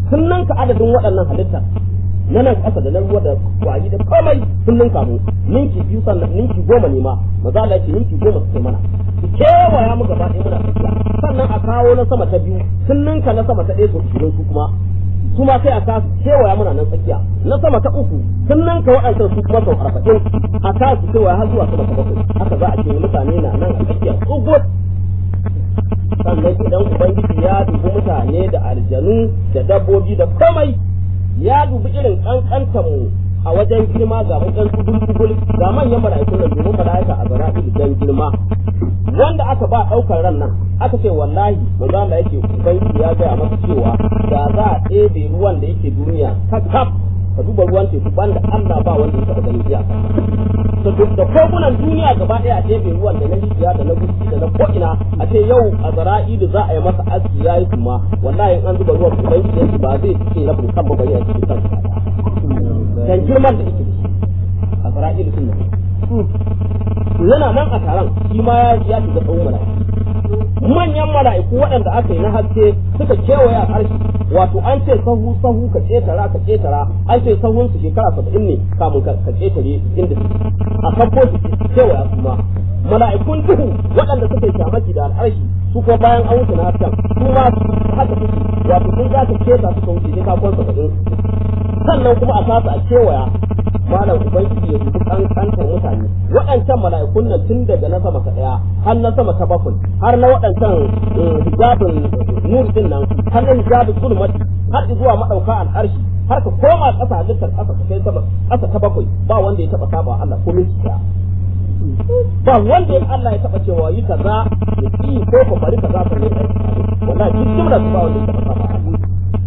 sun ninka adadin waɗannan halittar na nan ƙasa da na ruwa da kwari da komai sun ninka mu ninki biyu sannan ninki goma ne ma maza Allah ce ninki goma suke mana su kewaya mu gaba ɗaya muna tafiya sannan a kawo na sama ta biyu sun ninka na sama ta ɗaya su ishirin su kuma su ma sai a kasu kewaya muna nan tsakiya na sama ta uku sun ninka waɗancan su kuma sau arba'in a kasu kewaya har zuwa sama ta bakwai haka za a ce mutane na nan a tsakiya tsugut sannan idan ubangiji ya dubi mutane da aljanu da dabbobi da komai ya dubi irin kankantar mu a wajen girma ga mu ɗan tugul ga manyan mala'ikun nan domin mala'ika a zara'i dan girma wanda aka ba ɗaukar ran nan aka ce wallahi manzo Allah yake ubangiji ya gaya masa cewa da za a ɗebe ruwan da yake duniya kakaf ka duba ruwan teku banda Allah ba wanda ya taɓa ganin iyaka da da kogunan duniya gaba ɗaya a ɗebe ruwan da na rijiya da na guski da na ko'ina a ce yau a zara'ilu za a yi masa aski ya yi kuma wallahi in an zuba ruwan ubangiji yake ba zai cike rabin kan ba bari a cikin kan dan girman da yake a zara'ilu sun nan yana nan a taron shi ma ya shiga tsawon mala'iku manyan mala'iku waɗanda aka yi na haske suka kewaye a ƙarshe wato an ce sahu sahu ka ƙetara ka ƙetara an ce sahun su shekara saba'in ne kamun ka ƙetare inda su a kabbo su kewaya su ma mala'ikun duhu waɗanda suka yi shamaki da al'arshi su kuma bayan an wuce na hasken su ma haka suke wato sun za ka keta su wuce sai ka kwan saba'in sannan kuma a kasa a kewaya malam ubangiji ya dubi kankantar mutane waɗancan mala'ikun nan tun daga na sama ta ɗaya har na sama ta bakwai har na waɗancan hijabin nur din nan har na hijabin zulmati har zuwa madauka al'arshi har ka koma ƙasa halittar ƙasa ka kai sama ƙasa ta bakwai ba wanda ya taɓa saba Allah ko minti ɗaya ba wanda ya Allah ya taɓa cewa yi kaza ya ki ko ko bari kaza ka ne wallahi duk jumla ba wanda ya taɓa saba Allah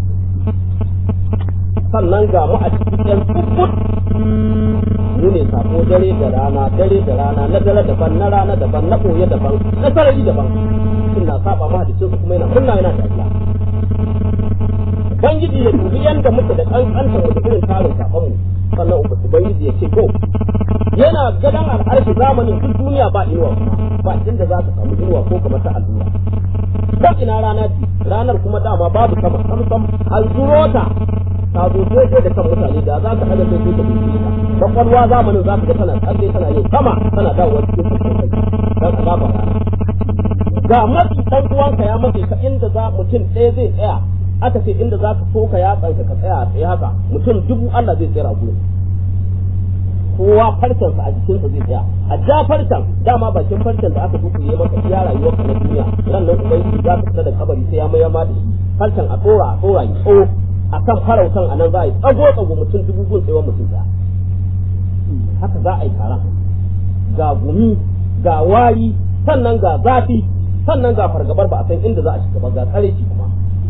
sannan ga mu a cikin ɗan kukkut mu ne sako dare da rana dare da rana na dare daban na rana daban na ɓoye daban na sarari daban suna saba ma da su kuma yana kunna yana tafiya ubangiji ya dubi yanda muke da kankanta mu da irin tarin sakon mu sannan ubangiji ya ce ko yana gadan al'arshi zamanin duk duniya ba inuwa kuma ba inda za ka samu inuwa ko kamar ta allura ko ina rana ce ranar kuma dama babu sama sam sam an zuro ta ta zo daidai da kan mutane da za ka hana sai ta bincike ta kwakwalwa zamanin za ka ga tana tsalle tana yin sama tana dawowa cikin farkon kai dan azaba rana ga matsi dan uwanka ya matse ka inda za mutum ɗaya zai tsaya aka ce inda za ka soka ya tsanka ka tsaya a tsaye haka mutum dubu Allah zai tsaya a gurin kowa farcensa a jikinsa zai tsaya a ja farcen dama bakin farcen da aka dukuye maka iya rayuwar ka na duniya ran nan ubangiji za ka fita da kabari sai ya mayar ma da shi farcen a tsora a tsora ya tso a kan farautan a nan za a yi tsago tsago mutum dubu gun tsayuwar mutum ɗaya haka za a yi taron ga gumi ga wari sannan ga zafi sannan ga fargabar ba a san inda za a shiga ba ga tsare kuma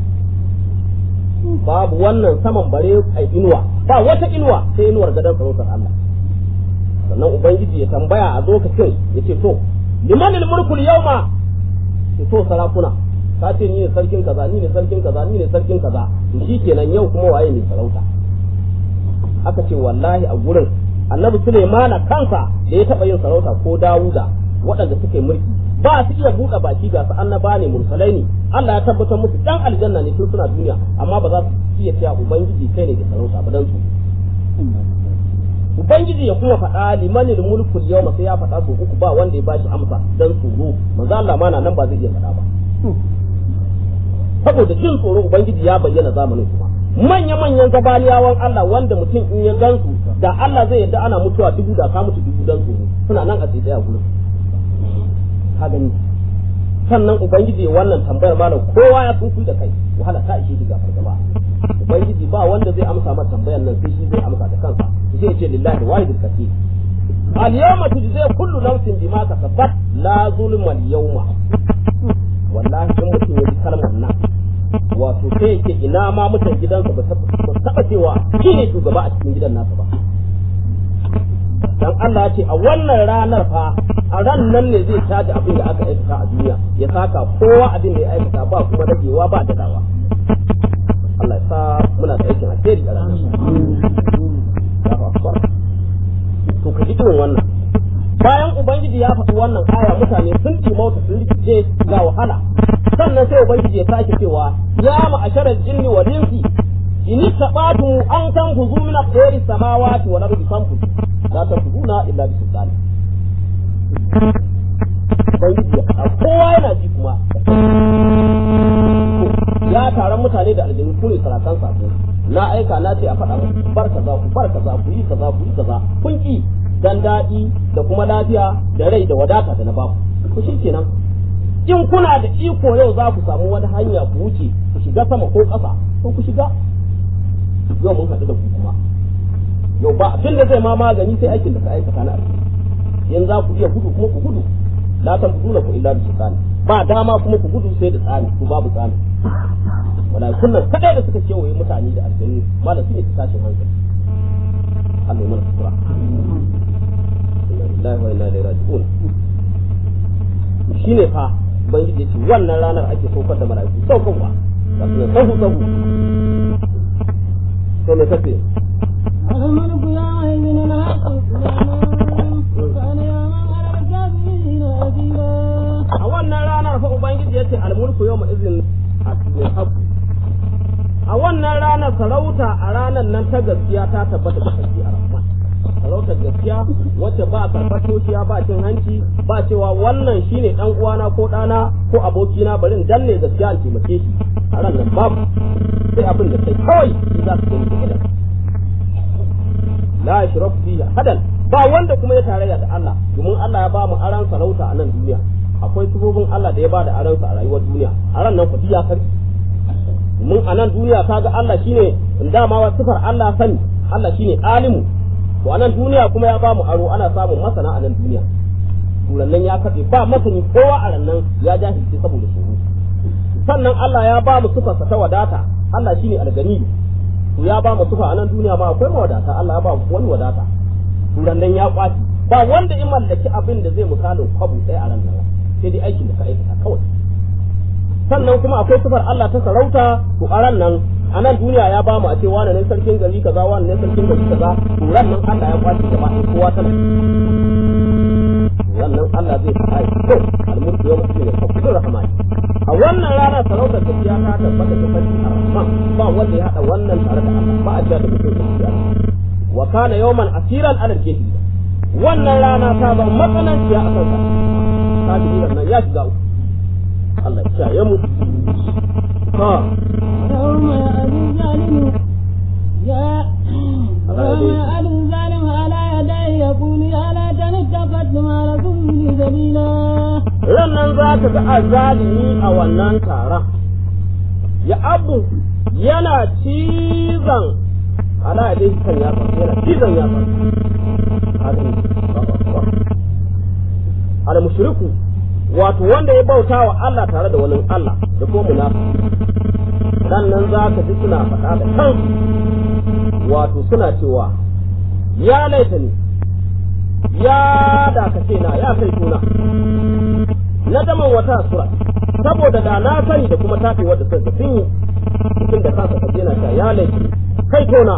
babu wannan saman bare a inuwa ba wata inuwa sai inuwar gadon sarautar Allah sannan ubangiji ya tambaya a lokacin ya ce to liman mulkul yawma ce to sarakuna ka ce ni ne sarkin kaza ni ne sarkin kaza ni ne sarkin kaza to shikenan yau kuma waye ne sarauta aka ce wallahi a gurin annabi Sulaimana kansa da ya taba yin sarauta ko Dawuda waɗanda suke mulki ba su iya buɗe baki ga su annaba ne mursalai ne Allah ya tabbatar musu dan aljanna ne tun suna duniya amma ba za su iya cewa ubangiji kai ne da sarauta ba dan su ubangiji ya kuma faɗa limanil mulkul yawma sai ya faɗa su uku ba wanda ya bashi amsa dan tsoro manzo Allah ma nan ba zai iya faɗa ba saboda jin tsoro ubangiji ya bayyana zamanin kuma manya manyan gabaniyawan Allah wanda mutum in ya gansu da Allah zai yadda ana mutuwa dubu da ka mutu dubu dan tsoro suna nan a tsaye a gurin ka gani sannan ubangiji wannan tambayar malam kowa ya tsufu da kai wahala ta ishe shi ga fargaba ubangiji ba wanda zai amsa mata tambayar nan sai shi zai amsa da kansa zai ce lillahi wahidul kafi al yawma tujza kullu nafsin bima kasabat la zulma al yawma wallahi in mutum ya ji kalmar nan wato sai yake ina ma mutan gidansa ba taba cewa shi ne shugaba a cikin gidan nasa ba dan Allah ya ce a wannan ranar fa a ran nan ne zai caji abin da aka aikata a duniya ya saka kowa abin da ya aikata ba kuma ragewa ba dadawa Allah ya sa muna da aikin alheri a ranar to ka ji irin wannan bayan ubangiji ya faɗi wannan aya mutane sun mauta sun rikice ga wahala sannan sai ubangiji ya sake cewa ya ma'asharar jinni wa linsi in tabatu an kan fuzu min aqdari samawati wal ardi fanfuzu la tafuzuna illa bi sultani ubangiji ya faɗa kowa yana ji kuma ya taron mutane da aljanu ku ne sarakan sako na aika na ce a faɗa musu bar kaza ku bar kaza ku yi kaza ku yi kaza kun ki dan daɗi da kuma lafiya da rai da wadata da na baku ku shi kenan in kuna da iko yau za ku samu wani hanya ku wuce ku shiga sama ko ƙasa ko ku shiga yau mun haɗu da ku kuma yau ba abin da zai ma magani sai aikin da ka aikata na alheri in za ku iya gudu kuma ku gudu la tan gudu ku illa bi sultani ba dama kuma ku gudu sai da tsani ku babu tsani mala'ikun nan kadai da suka kewaye mutane da aljannu malam su ne ta tashin hankali Allah ya mana sutura inna lillahi wa inna ilaihi raji'un shine fa ubangiji ce wannan ranar ake saukar da mala'iku saukarwa ga su sahu sahu to me kace الملك يومئذ الحق كان يوما على الكافرين أثيرا a wannan ranar fa ubangiji ya ce almulku yawma izin haqqu a wannan ranar sarauta a ranar nan ta gaskiya ta tabbata da sarki a rahman sarautar gaskiya wacce ba karɓar toshiya ba cin hanci ba cewa wannan shine dan uwana ko ɗana ko abokina bari in danne gaskiya in taimake shi a ran nan babu sai abin da kai kawai shi za su gani da idan la yashrafu fihi hadan ba wanda kuma ya tarayya da Allah domin Allah ya ba mu aran sarauta a nan duniya akwai sifofin Allah da ya ba da aransa a rayuwar duniya a ran nan kudi ya karki mun a nan duniya kaga Allah shine dama wa sifar Allah sani Allah shine alimu to a nan duniya kuma ya ba mu aro ana samun masana a nan duniya turannan ya kafe ba masani kowa a ran nan ya jahilce saboda shuru sannan Allah ya ba mu sifarsa ta wadata Allah shine algani to ya ba mu sifa a nan duniya ma akwai mawadata Allah ya ba mu wani wadata turannan ya kwaci ba wanda in mallaki abin da zai misalin kwabu ɗaya a ran nan sai dai aikin da ka aikata kawai sannan kuma akwai sifar Allah ta sarauta to a ran nan a nan duniya ya bamu a ce wani ne sarkin gari kaza wani ne sarkin gari kaza to ran nan Allah ya kwace gaba ɗaya kowa tana ran nan Allah zai fara to almulku yawma idin al-haqqu rahman a wannan rana sarautar gaskiya ta tabbata da sarki ar-rahman ba wanda ya hada wannan tare da Allah ba a da mutum gaskiya wa kana yawman asiran ala al-jahil wannan rana ta zama matsananciya a kansa kafirin nan ya shiga uku Allah ya kiyaye mu ha يوم يأتي الظالم يا يوم يأتي الظالم على يديه يقول يا ليتني اتخذت مع رسولي سبيلا rannan za ka ga azalimi a wannan taron ya abu yana cizon ala ya dai kan ya yana cizon ya al mushriku wato wanda ya bauta wa Allah tare da wani Allah da kuma munafiki sannan za ka ji suna faɗa da kansu wato suna cewa ya laita ni ya da ka ce na ya kai tuna na daman wata sura saboda da na sani da kuma tafi wadda sun ga sun yi cikin da kansa kaje na ta ya laifi kai tona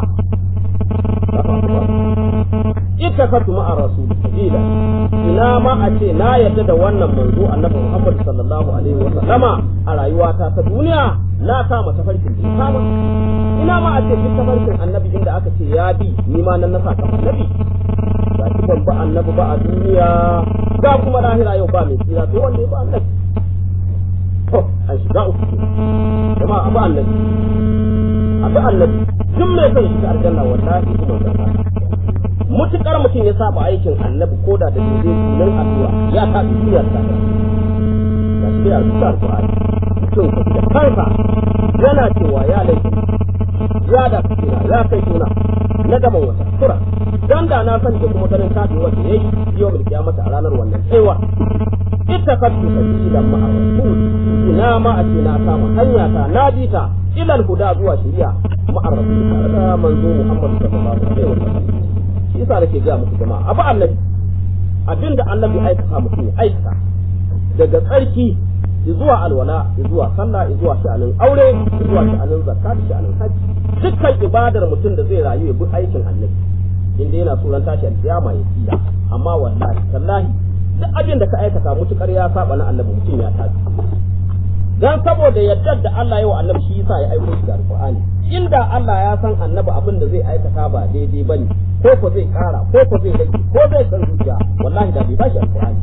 ita ka tuma a rasul sabila ina ma a ce na yadda da wannan manzo annabi Muhammad sallallahu alaihi wa sallama a rayuwata ta duniya na kama tafarkin da kama ina ma a ce duk tafarkin annabi inda aka ce ya bi ni ma nan na sa kafa annabi ga shi ban ba annabi ba a duniya ga kuma lahira yau ba mai tsira sai wanda ya ba annabi to an shiga uku jama'a abu annabi abu annabi duk mai son shiga aljanna wallahi kuma zaka mutukar mutum ya saba aikin annabi ko da da dole nan addu'a ya ta duniyar ta ga shi ya rubuta alqur'ani mutum ka da kansa yana cewa ya laifi ya da kira ya kai tuna na gaban wata sura dan da na san da kuma ganin tafi wanda yayi yau mil kiyamata a ranar wannan tsewa ita ka tu sabila ma rasul ina ma a ce na kama hanya ta na bi ta ilal huda zuwa shari'a ma rasul tare da manzo Muhammad sallallahu alaihi wasallam shi yasa nake ga muku jama'a abu annabi abinda annabi aikata mutum ya aikata daga tsarki zuwa alwala zuwa sallah zuwa sha'anin aure zuwa sha'anin zakka da sha'anin haji dukkan ibadar mutum da zai rayu ya bi aikin annabi inda yana tsoron tashi alkiyama ya tsira amma wallahi tallahi duk abin da ka aikata mutukar ya saba na annabi mutum ya tashi dan saboda yadda da Allah ya wa annabi shi yasa ya aiko shi da alqur'ani inda Allah ya san annabi abin da zai aikata ba daidai bane ko ko zai kara ko ko zai rage ko zai san zuciya wallahi da bai bashi alqur'ani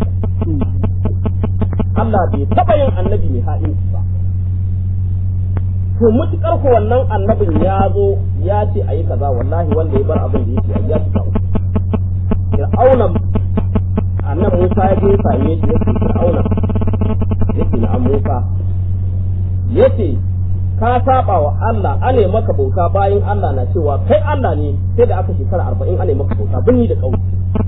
Allah bai taba yin annabi mai ha'inci ba to mutukar ko wannan annabin ya zo ya ce ayi kaza wallahi wanda ya bar abin da yake ayi ya shiga uku fir'auna annabi Musa ya je ya same shi yake fir'auna yake na an Musa yace ka saba wa Allah ane maka bauta bayan Allah na cewa kai Allah ne sai da aka shekara arba'in ane maka bauta binni da ƙauye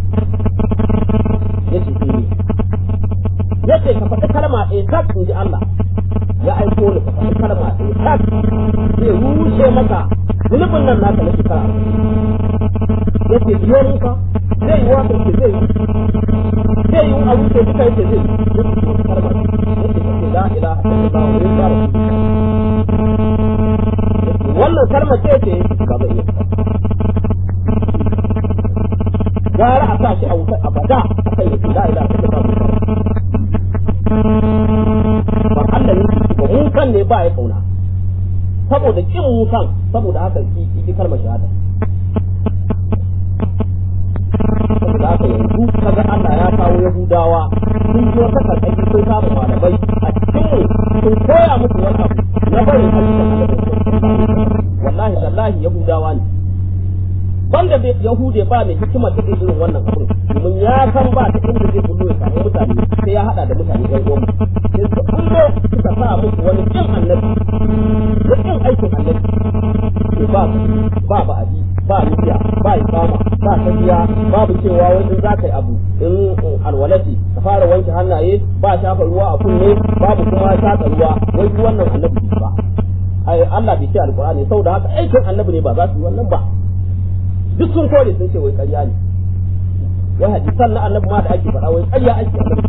yace eh yace ka faɗi kalma ɗaya tak in ji Allah ya aiko ni ka faɗi kalma ɗaya tak zai rushe maka zunubin nan naka na shekara yace biyo Musa zai yi wata ce zai yi zai yi abu ce duka yace zai yi yace kalma yace ka ce la ilaha illallah wa inna wannan kalma ce ce ba zai iya gara a sa shi a wutar abada a kan yake la ilaha illallah ba Allah ne ba musan ne ba ya kauna saboda kin musan saboda haka ki kalmar shahada saboda haka yanzu kaga Allah ya kawo Yahudawa sun ji wata karkashi sun kama malamai a cikin sun koya musu wani abu na barin halittar wallahi wallahi Yahudawa ne banda bai Yahude ba mai hikima ta irin wannan abin domin ya san ba ta inda zai kullu ya samu mutane sai ya hada da mutane ɗan uwan sai su kullo suka sa musu wani kin annabi da kin aikin annabi to ba ba ba abi ba nufiya ba ikama ba tafiya babu cewa wai in za ka yi abu in alwalati ka fara wanke hannaye ba shafa ruwa a kunne babu kuma shafa ruwa wai duk wannan annabi ba ai Allah bai ce alqur'ani saboda haka aikin annabi ne ba za su yi wannan ba duk sun kore sun ce wai ƙarya ne wai hadisan na annabi ma da ake faɗa wai ƙarya ake annabi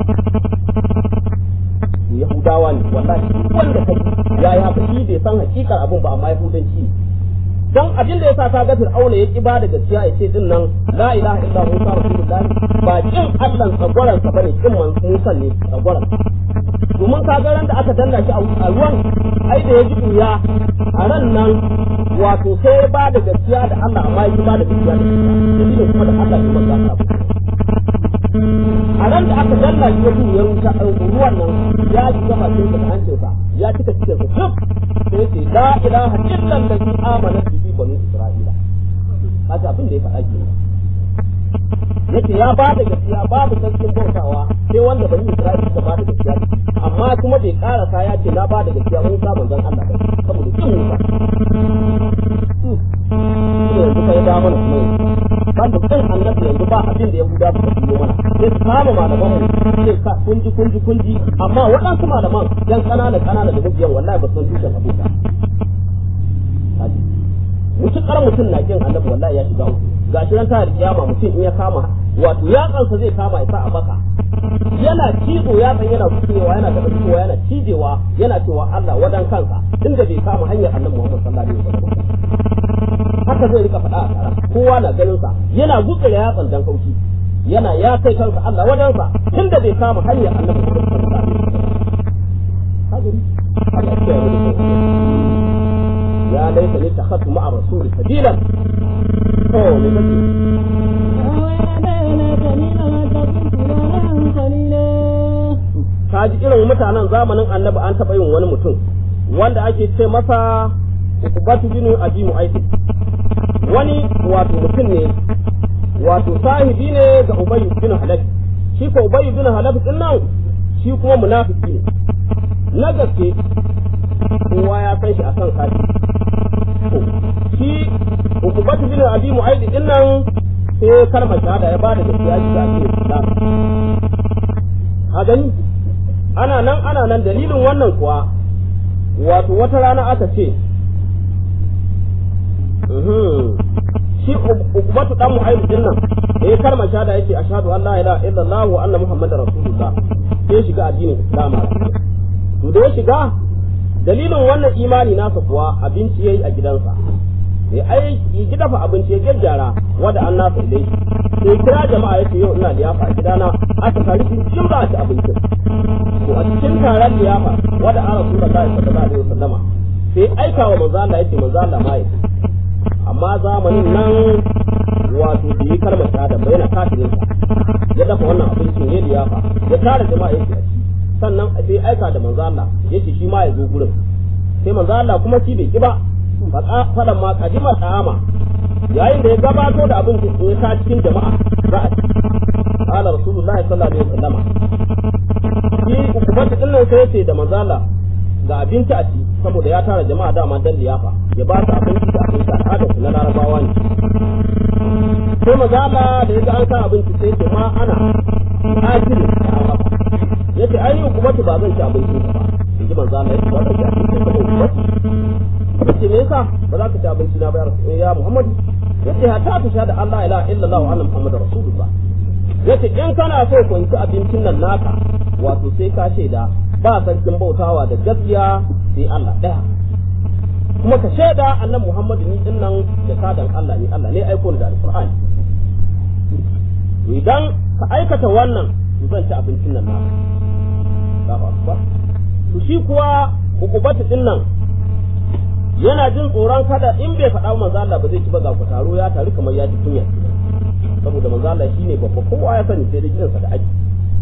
Yahudawa ne wallahi wanda kai ya yi haka shi bai san hakikar abun ba amma Yahudanci ne dan abin da yasa ka ga Fir'auna ya kiba da gaskiya ya ce din nan la ilaha illa Musa rasulullahi ba kin Allah tsagwaran sa bane kin man Musa ne tsagwaran domin ka ga ran da aka danna shi a ruwan ai da ya ji duya a ran nan wato sai ya ba da gaskiya da Allah amma ya ba da gaskiya da shi kuma da Allah ya manzo a ran da aka danna shi ya wuta ruwan nan ya ji gaba cikin da hancinsa ya cika cikin sa duk sai ce la ilaha illa allazi amana bihi banu isra'ila haka abin da ya faɗa ke yace ya ba da gaskiya babu sarkin bautawa sai wanda bani isra'ila suka ba da gaskiya amma kuma bai karasa ya ce na ba da gaskiya mun sa manzon Allah ba saboda kin Musa yanzu kai da mana kuma ban da kan annabi yanzu ba abin da Yahuda ba su yi mana sai su kama malaman mu sai ka kunji kunji kunji amma waɗansu malaman yan kanana kanana da mubiyan wallahi ba su san tushen abu ba mutukar mutum na kin annabi wallahi ya shiga uku gashi ran ta kiyama mutum in ya kama wato ya kansa zai kama ya sa a baka yana cizo ya san yana kucewa yana daga fitowa yana cijewa yana cewa Allah wadan kansa inda bai kama hanyar annabi Muhammad sallallahu alaihi wasallam haka zai rika faɗa a tara kowa na ganin sa yana gutsura ya tsandan kauci yana ya kai kansa Allah wadan sa tunda bai kama hanyar annabi Muhammad sallallahu alaihi wasallam Allah ya ya laita ni takhatu ma'a rasuli sabila oh me kake ka ji irin mutanen zamanin annabi an taɓa yin wani mutum wanda ake ce masa ukubatu bin abi mu'ayyid wani wato mutum ne wato sahibi ne ga ubayy bin halaf shi ko ubayy bin halaf din nan shi kuma munafiki ne na gaske kowa ya san shi akan kafi shi ukubatu bin abi mu'ayyid din nan sai kalmar shahada ya bada gaskiya shi ga Islam a gani ana nan ana nan dalilin wannan kuwa wato wata rana aka ce shi ukubatu dan mu'ayyid din nan da ya kalmar shahada yake ashhadu an la ilaha illallah wa anna muhammadar rasulullah sai shiga addinin islam to da ya shiga dalilin wannan imani nasa kuwa abinci yayi a gidansa sai ai ki dafa abinci ya gyara wanda an nasa ilai sai kira jama'a yace yau ina liyafa a gidana aka tare shi jin ba ci abincin to a cikin taron liyafa wanda an rasu da kai sallallahu alaihi wasallama sai aika wa manzo Allah yace manzo Allah ma yake amma zamanin nan wato da yi kalmar shahada bai na kafirin sa ya dafa wannan abincin ne liyafa ya tara jama'a yake a ci sannan sai aika da manzo Allah yace shi ma ya zo gurin sai manzo Allah kuma shi bai ki ba faɗan ma kadima ta'ama yayin da ya gabato da abin da ya ta cikin jama'a za a ci qala rasulullahi sallallahu alaihi wasallam shi ukubata din nan sai yace da manzo Allah ga abinci a ci saboda ya tara jama'a dama dan liyafa ya ba su abinci da abinci al'adar su na larabawa ne sai manzo Allah da ya ga an sa abinci sai ce ma ana akili ta'ama yace ai ukubata ba zan ci abincin ba in ji manzo Allah ya ce ba zan ci abincin ba ukubata yace me yasa ba za ka ci abinci na ba ya Muhammad yace hatta ta shahada Allah ila illallah wa anna Muhammadar rasulullah yace in kana so ku ci abincin nan naka wato sai ka shaida ba sarkin bautawa da gaskiya sai Allah daya kuma ka shaida annabi Muhammad ni din nan da kadan Allah ne Allah ne aiko ni da alqur'ani idan ka aikata wannan to zan ci abincin nan naka ba to shi kuwa hukubatu din nan yana jin tsoron kada in bai faɗa manzo Allah ba zai ci ba ga ku taro ya taru kamar ya ji kunya saboda manzo Allah shine babba kowa ya sani sai da kiransa da aji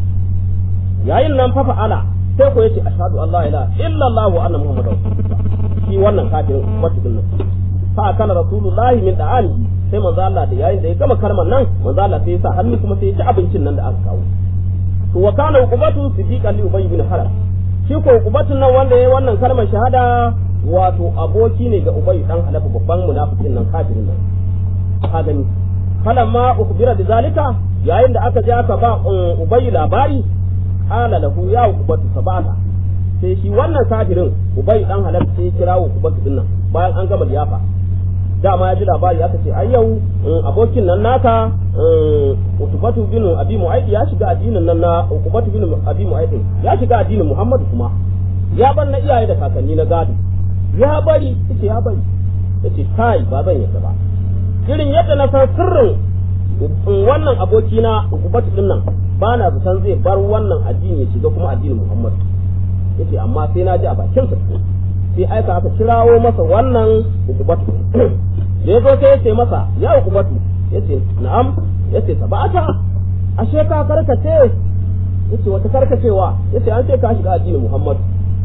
yayin nan fa fa'ala sai ko yace ashhadu an la ilaha illa Allah wa anna muhammadar rasulullah shi wannan kafirin wata din nan fa kana rasulullahi min da'alihi sai manzo Allah da yayin da ya gama kalmar nan manzo Allah sai ya sa hannu kuma sai ya ci abincin nan da aka kawo to wa kana uqubatu siddiqan li ubay bin haram shi ko uqubatun nan wanda yayi wannan kalmar shahada wato aboki ne ga Ubay dan Halafa babban munafikin nan kafirin nan ka gani falamma ukbira da zalika yayin da aka je aka ba Ubay labari qala lahu ya ukbatu sabata sai shi wannan kafirin Ubay dan Halafa sai kira ukbatu din nan bayan an gama liyafa dama ya ji labari aka ce ai yau abokin nan naka Utubatu bin Abi Mu'ayd ya shiga addinin nan na Utubatu bin Abi Mu'ayd ya shiga addinin Muhammadu kuma ya bar na iyaye da kakanni na gado ya bari yace ya bari yace kai ba zan yadda ba irin yadda na san sirrin wannan aboki na ukubatu din nan ba na zaton zai bar wannan addini ya shiga kuma addinin Muhammad yace amma sai na ji a bakin sa sai aika aka kirawo masa wannan ukubatu da yazo sai yace masa ya ukubatu yace na'am yace sabata ashe ka karkace yace wata karkacewa yace an ce ka shiga addinin Muhammad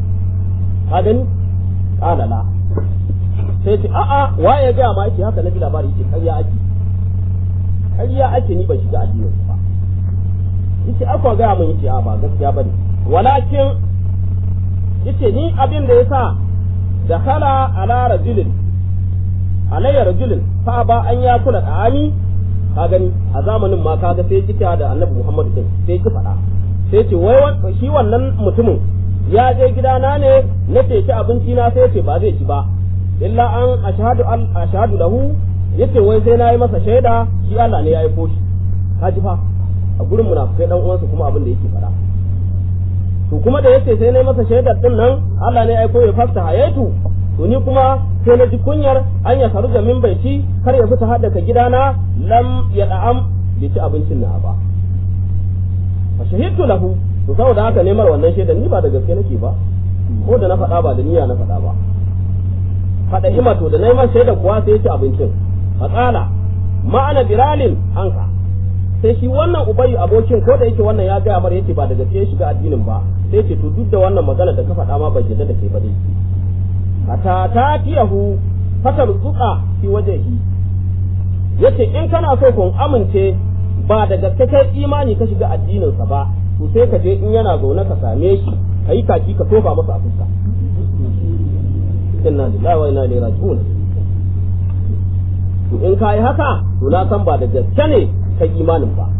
ka gani kala la sai ce a'a waye ya gaya ma yake haka na ji labari yake ƙarya ake ƙarya ake ni ban shiga addinin ba yace aka gaya min yace a ba gaskiya bane walakin yace ni abin da yasa da khala ala rajulin alayya rajulin fa ba an ya kula da'ani ka gani a zamanin ma kaga sai kika da annabi Muhammad din sai ki faɗa sai ce wai shi wannan mutumin ya je gidana ne na ce ci abinci na sai ce ba zai ci ba illa an ashhadu an ashhadu lahu yace wai sai nayi masa shaida shi Allah ne ya aiko shi kaji fa a gurin munafikai dan uwansa kuma abin da yake fara to kuma da yace sai nayi masa shaidar din nan Allah ne ya aiko ya fasta hayatu to ni kuma sai na ji kunyar an ya saru da min baiti kar ya fita hada ka gidana lam ya da'am bai ci abincin na ba fa shahidtu lahu to saboda haka nemar wannan shaidar ni ba da gaske nake ba ko da na faɗa ba da niyya na faɗa ba faɗa ima to da neman shaidar kuwa sai ya ci abincin faƙala ma'ana biralin anka sai shi wannan ubayi abokin ko da yake wannan ya gaya mar yace ba da gaske ya shiga addinin ba sai ce to duk da wannan magana da ka faɗa ma ban jidda da kai ba dai ata ta tiyahu fatar zuka fi wajehi yace in kana so kun amince ba da gaske kai imani ka shiga addinin sa ba to sai ka je in yana zaune ka same shi ka yi kaki ka tofa masa a fuska inna lillahi wa inna ilaihi raji'un to in ka yi haka to na san ba da gaske ne ka imanin ba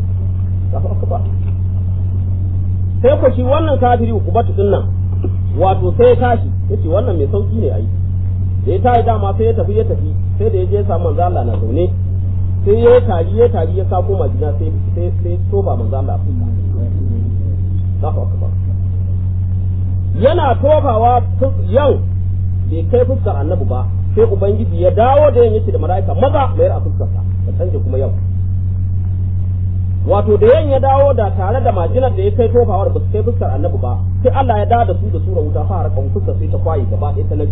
sai ku shi wannan kafiri ukubatu din nan wato sai ya tashi yace wannan mai sauki ne ai da ya tashi dama sai ya tafi ya tafi sai da ya je samu manzo Allah na zaune sai ya tari ya tari ya sako majina sai sai sai toba manzo Allah fuska Allahu akbar yana tofawa yau bai kai fuskar annabi ba sai ubangiji ya dawo da yin yace da mala'ika maza mayar a fuskarsa ka canje kuma yau wato da yan ya dawo da tare da majinar da ya kai tofawar ba su kai fuskar annabi ba sai Allah ya dawo da su da sura wuta fara kan fuskar sai ta kwaye gaba ɗaya ta nabi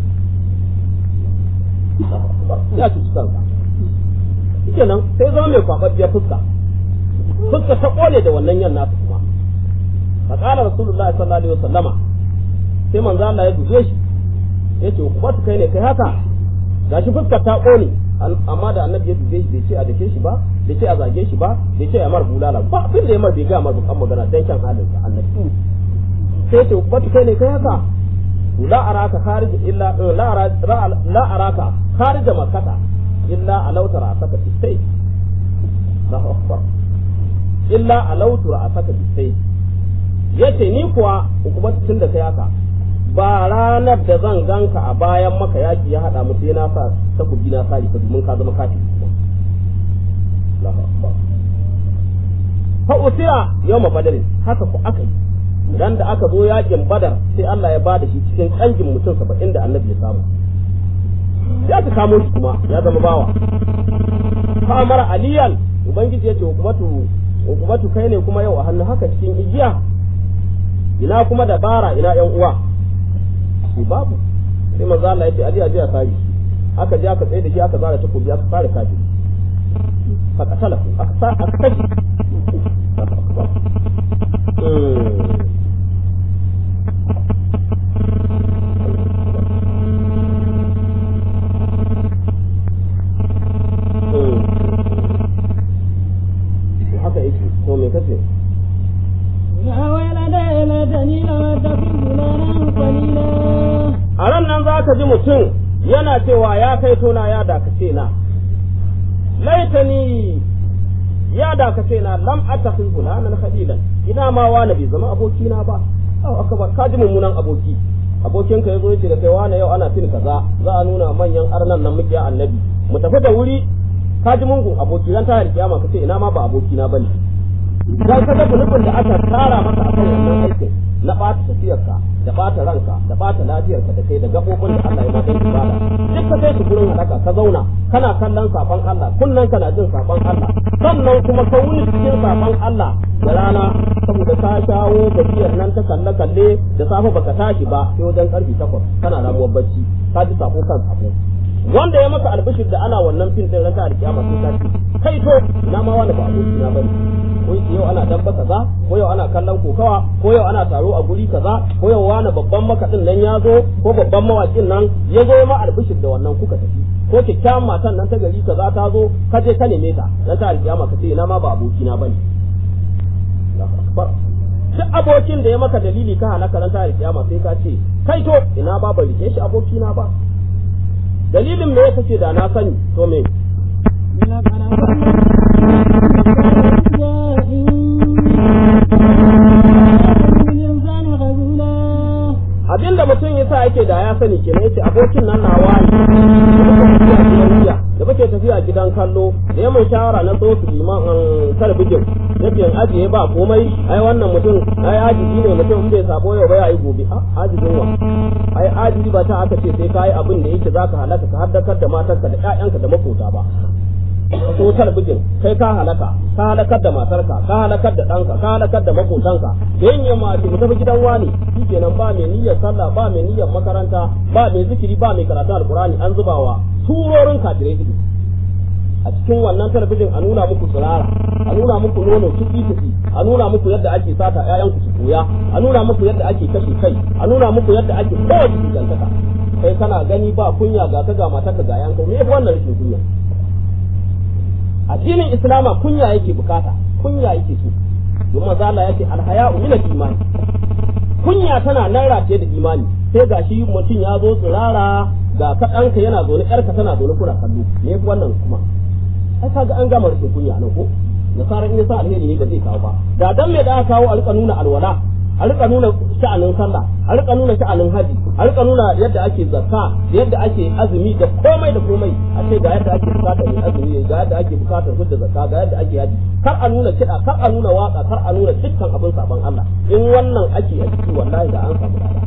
ya ci kansa kenan sai zama mai kwababbiyar fuska fuska ta kone da wannan yan nasu kuma fa qala rasulullahi sallallahu alaihi wasallama sai manzo Allah ya duje shi yace kuma kai ne kai haka gashi fuskar ta kone amma da annabi ya dube shi bai ce a dake shi ba bai ce a zage shi ba bai ce a mar bulala ba abin da ya mar bai ga mar bukan magana dan kan halin sa annabi sai ce kuma kai ne kai haka la araka kharij illa la araka la araka kharij makkata illa alauta ra'asaka bisai Allahu akbar illa alautu ra'asaka bisai yace ni kuwa hukumar tun da kai haka ba ranar da zan ganka a bayan maka yaki ya hada mu sai na sa takobi na sari ka domin ka zama kafi Allahu akbar fa usira yawma badr haka ku aka yi dan da aka zo yakin badar sai Allah ya bada shi cikin kangin mutum 70 da annabi ya samu ya ka kamo shi kuma ya zama bawa fa mara aliyan ubangiji yace hukumatu hukumatu kai ne kuma yau a hannu haka cikin igiya ina kuma dabara ina yan uwa shi babu sai manzo Allah yace ali aje a sari aka je aka tsaye da shi aka zara takobi aka fara kafi fa katala aka sa aka kashi haka yake to me kace يا ولدي ليتني لم أتخذ فلانا خليلا a ran nan za ka ji mutum yana cewa ya kai tona ya dakace na laitani ya dakace na lam attakhid fulanan khalilan ina ma wani bai zama abokina ba au akbar ka ji mummunan aboki abokin ka yazo yace da kai wani yau ana fin kaza za a nuna manyan arnan nan muke annabi mu tafi da wuri ka ji mungun aboki ran ta kiyama ka ce ina ma ba abokina bane dan ka ga nufin da aka tsara maka akan wannan aikin na ɓata tafiyarka da ɓata ranka da ɓata lafiyarka da kai da gaɓoɓin da Allah ya ma dan ibada duk ka kai su gurin halaka ka zauna kana kallon saban Allah kullun kana jin saban Allah sannan kuma ka wuni cikin saban Allah da rana saboda ka shawo gajiyar nan ta kalle kalle da safe baka tashi ba sai wajen karfe takwas kana ramuwar bacci ka ji sako kan sako wanda ya maka albishir da ana wannan fin din raka da kiyama sai ka ce kai to na ma wani ba aboki na bane ko yake yau ana dabba kaza ko yau ana kallon kokawa ko yau ana taro a guri kaza ko yau wani babban makaɗin nan ya zo ko babban mawakin nan ya zo ma albishir da wannan kuka tafi ko kyakkyawan matan nan ta gari kaza ta zo ka je ka neme ta dan ta alkiyama ka ce ina ma ba aboki na bane Allahu akbar duk abokin da ya maka dalili ka halaka ran ta alkiyama sai ka ce kai to ina ba ban rike shi aboki na ba dalilin me yasa ce da na sani to me abinda mutum ya sa yake da ya sani kenan yace abokin nan nawa ne da muke tafiya gidan kallo da ya mun shawara na so su liman talabijin yake ajiye ba komai ai wannan mutum ai ajiji ne mutum bai sabo yau ba ya yi gobe a ajijin wa ai ajiji ba ta aka ce sai kai abin da yake zaka halaka ka haddakar da matarka da ƴaƴanka da makota ba so talabijin kai ka halaka ka halakar da matarka ka halakar da ɗanka ka halakar da makotanka da yin yamma ce mu tafi gidan wani shikenan ba mai niyyar sallah ba mai niyyar makaranta ba mai zikiri ba mai karatun alkurani an zubawa turorin kafirai ido a cikin wannan talabijin a nuna muku tsirara a nuna muku nono tuki tuki a nuna muku yadda ake sata ƴaƴanku su koya a nuna muku yadda ake kashe kai a nuna muku yadda ake kowace dangantaka kai kana gani ba kunya ga ka ga matarka ga yanka me yafi wannan rashin kunya addinin islama kunya yake bukata kunya yake so don maza Allah yace alhaya'u min al-iman kunya tana nan rataye da imani sai gashi mutum ya zo tsirara ga kaɗanka yana zaune ƴarka tana zaune kuna kallo me yafi wannan kuma ai kaga an gama rashin kunya nan ko nasara in yasa alheri ne ba zai kawo ba da dan me da aka kawo a rika nuna alwala a rika nuna sha'anin sallah a rika nuna sha'anin haji a rika nuna yadda ake zakka da yadda ake azumi da komai da komai a ce ga yadda ake bukatar yin azumi ga yadda ake bukatar hudda zakka ga yadda ake haji kar a nuna kiɗa kar a nuna waka kar a nuna dukkan abin saban Allah in wannan ake a ciki wallahi da an samu dada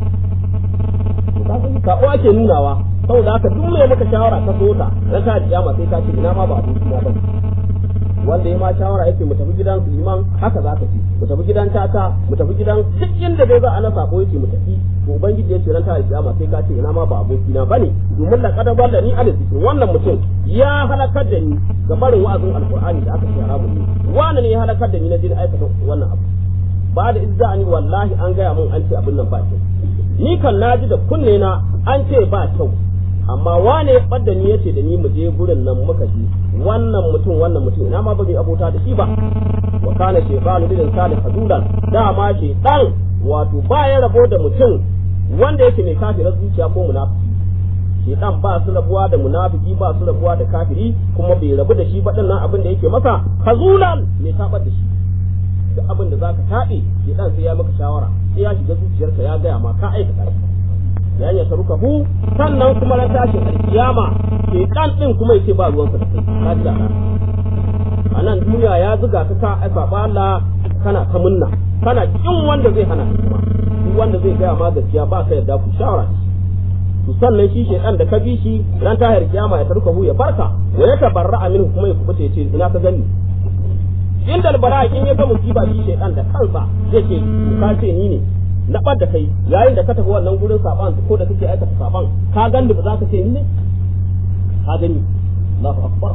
sako ake nunawa saboda haka duk mai maka shawara ka so ta ran ta kiyama sai ka ce ina ma ba abin suna bane wanda ya ma shawara yake mu tafi gidan liman haka za ka ci mu tafi gidan tata mu tafi gidan duk inda dai za a na sako yake mu tafi to ubangiji ya ce ran ta alkiyama sai ka ce ina ma ba aboki na bane domin la kadaba da ni ala zikin wannan mutum ya halakar da ni ga barin wa'azin alqur'ani da aka ce haramun ne wani ne ya halakar da ni na jin aikata wannan abu ba da izzani wallahi an gaya mun an ce abin nan ba kyau ni kan naji da kunne na an ce ba kyau amma wane ya ɓadda ni yace da ni mu je gurin nan muka ji wannan mutum wannan mutum ina ma ba mai abota da shi ba wa kana shaytanu lil insani hadudan dama shaytan wato ba ya rabo da mutum wanda yake mai kafirar zuciya ko munafiki shaytan ba su rabuwa da munafiki ba su rabuwa da kafiri kuma bai rabu da shi ba nan abin da yake masa hazulan mai tabar da shi duk abin da zaka taɓe shaytan sai ya maka shawara sai ya shiga zuciyarka ya gaya ma ka aikata shi ya ya taruka hu sannan kuma na tashin alkiyama ke kan din kuma yace ba ruwansa da kai ka ji da a nan duniya ya zuga ka ka ai baba Allah kana ta munna kana kin wanda zai hana kuma duk wanda zai gaya ma gaskiya ba ka yarda ku shawara to sannan shi shedan da ka bi shi ran tahir kiyama ya taruka hu ya barka wa ya tabarra aminu kuma ya kubuta yace ina ka gani inda albara in ya ga musiba shi shedan da kansa yake ka ce ni ne na ɓad da kai yayin da ka tafi wannan gurin saban ko da kake aikata saban ka gani ba za ka ce ni ne ka gani Allahu akbar